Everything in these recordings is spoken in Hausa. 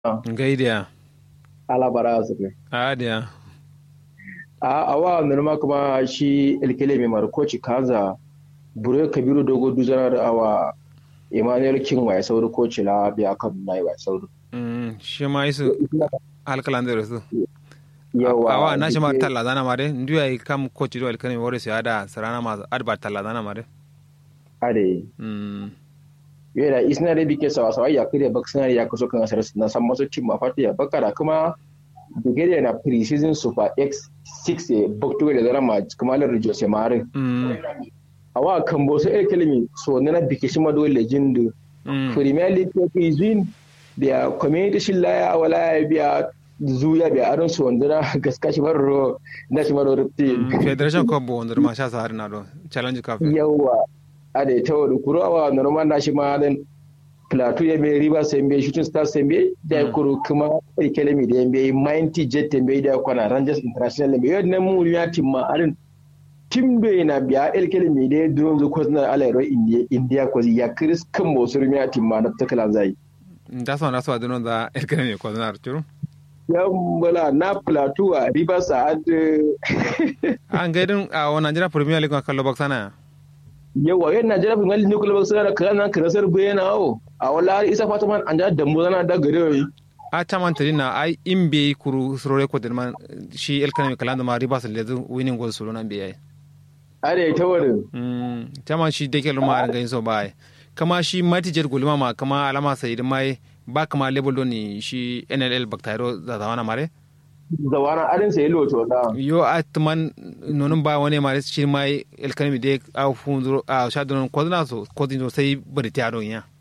Gaidiya. ala bara su ne Adiya. a awa nirma kuma shi ilkele mai markoci kaza bure kabiru dogo duzana da awa emmanuel king wa sauri koci la biya kan na wa sauri Mm, shi ma isu alkalan da rasu. yawa Awa na shi ma talla zana mare. Ndu ya kam coach do alkalami wore su ada sarana ma adba talla zana mare. ade Mm. yau isna da bike sawa sawa ya kire bak suna ya kaso kan asar na san masu cin mafati ya bakara kuma Bulgaria na pre-season super x6 ya bakto da zara ma kuma lar Jose Mare Mm. awa kan bo sai ilkele so na bike shi ma dole jindu Mm. Premier League ko izin da community shi laya wala ya biya zuya biya aron su wanda na gaska shi baro na shi baro rufti Mm, Federation Cup bo wanda ma sha sa har na do. Challenge Cup. yawa a da ta wani kuro awa normal na shi ma dan plateau ya bai riba sai bai shooting stars sai bai da ya kuro kuma kelemi da ya bai mighty jet ta bai da kwana rangers international bai yadda mu ya timma arin tim bai na biya el kelemi da ya duro zu ko na alairo india india ko ya kris kan mo sur ya timma na ta kala zai Da so na so adino da alkalami ko na archuru. yan bala na plateau a riba sa'ad An gaidin a wannan Nigeria Premier League ma kallo baksana. yawa yan najeriya fi ngali nukula ba suna da kana kana sar bayana o a wala har isa fata man an ja dambu zana da gare a caman tari na ai in bai kuru surore ko man shi alkalami kalan da ma riba su lezu winning goal suru nan bai are ta wurin Mm, caman shi dake luma a rangayin so ba ai kama shi matijar gulma ma kama alama sai da mai ba kama level don ni shi NLL Baktairo da zawana mare zawana arin sai loto da yo a tuman nonun ba wani mare shi mai alkalami da a funzuro a sha don kodina so kodin sai bari ta don ya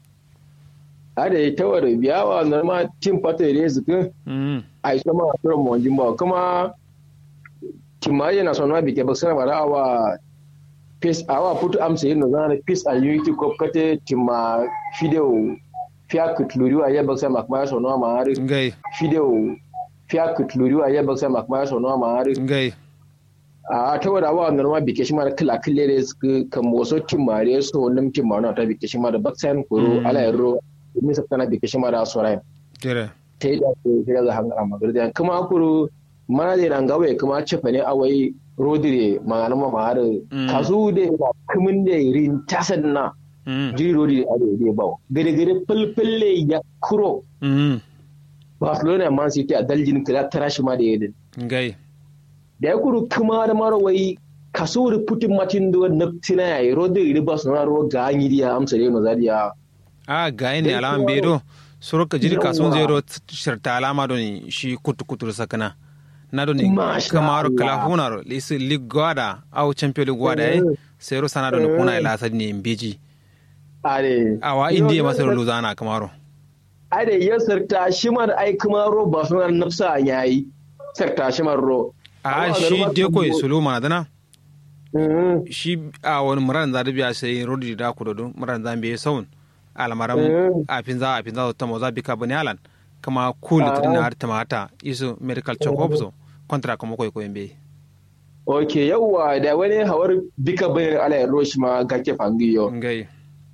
are ta wurin biyawa normal team fata ne su kun Mm, a isa ma tura mu wanjin ba kuma timaye na sonwa bike ba sana bara awa peace awa putu amsa yin zana peace and unity cup kate tima fideo fiya kutluriwa ya baksa makma sonwa ma har ngai fideo fiya kutluriwa ya baksa makma sonwa ma har ngai a ta wada wa norma bike shi ma da kila kille ne su kan wasu timare su wannan timare ta bike shi ma da baksan kuro Mm. ala yarro min sa kana bike shi ma da sorai tere ta yi da su shi da hanga amma garda kuma kuro mana da nan gawe kuma cefa ne awai rodire magana ma ma har Mm. kasu da ba kumin da rin tasan na Mm, jiri rodire a da ba gare gare fulfulle ya kuro mm, Barcelona Man City a daljin kira tara shi ma da yadin ngai da ya kuru kuma da mara wai kaso da putin matin da na tina ya yi rodin iri ba su na ruwa ga an yi diya amsa da yana zadiya a gayi ne alaman bedo soro ka jiri kasun zero shirta alama doni shi kutu kutu sakana na doni Masha kamaro Allah. kala hunaro lisi ligwada au champion ligwada eh sero sana doni kuna ila sad ni mbiji are awa indiya masero luzana kamaro are ya sarta shi ma da ai kuma ro ba su na nafsa yayi sarta shi ma ro a shi deko sulu mana dana Mhm. shi a wani muran za da biya sai rodi da ku dodo muran za biye saun almaram Mm. a finza a finza ta moza bika bani alan kama cool Ah. trin har tamata isu medical check up so kontra kuma koy koy be ok yawwa da wani hawar bika bayan ala ya ro shi ma ga ke fangiyo ngai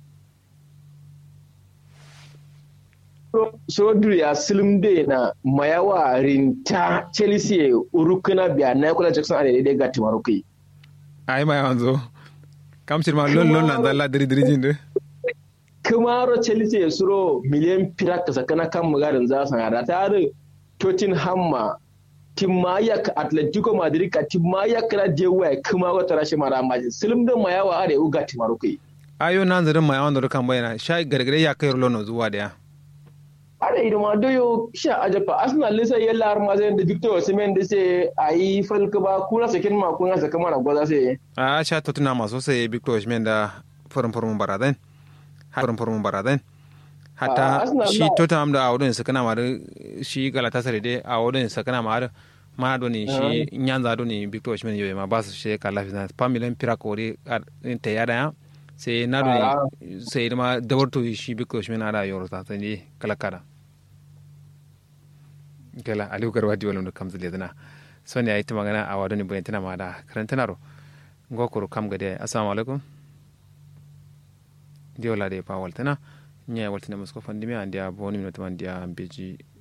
so ya silim de na mayawa rinta chelsea urukuna biya na kula jackson a daidai ga timarukai ai ma yanzu kam ma lon lon nan zalla diri diri jinde kumaro chelsea ya suro miliyan firak ka sakana kan mugarin za su hada ta da tottenham ma timayak atletico madrid ka timayak na jewa kuma wata rashin mara majin silim din mayawa a da uga timarukai ayo nan zarin ma yawan da kan bayana sha gargare ya kai lon zuwa da ya ada ido ma doyo sha ajapa arsenal lisa yalla har ma zai da victor osimhen da sai ayi falka ba kuna sakin ma kuna saka mana gwaza sai a sha totuna maso sai victor osimhen da forum forum baradan forum forum baradan Ah, hatta Arsenal shi na- tottenham da awodin sakana ma shi galatasaray dai awodin sakana ma ma do ni shi nyanza do ni victor osimhen yobe ma ba su shi kala fi na pamilen pira kore ta yada ya sai na do Ah. ni sai ma dabarto shi victor osimhen ada yoro ta sai kala kada kala aliyu garwa di wala kam zile dana so ne ayi ta magana a wadoni bayan tana ma da karantana ro ngokoro kam gade assalamu alaikum di wala de pa waltana nya waltina musko fandimi andia boni minota man dia beji